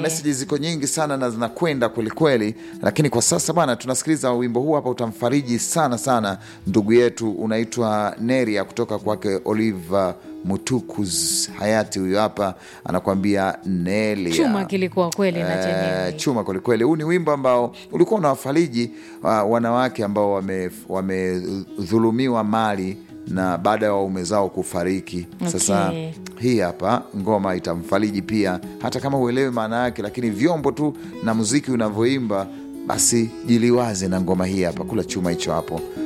meseji ziko nyingi sana na zinakwenda kwelikweli, lakini kwa sasa bana, tunasikiliza wimbo huu hapa, utamfariji sana sana ndugu yetu, unaitwa Neria kutoka kwake Oliver Mutukuz hayati. Huyu hapa anakuambia Nelia Chuma kilikuwa kweli na chenyewe. Eh, chuma kwelikweli. Huu ni wimbo ambao ulikuwa unawafariji uh, wanawake ambao wame- wamedhulumiwa mali na baada ya waume zao kufariki. Sasa Okay. hii hapa ngoma itamfariji pia, hata kama huelewi maana yake, lakini vyombo tu na muziki unavyoimba, basi jiliwaze na ngoma hii hapa. Kula chuma hicho hapo.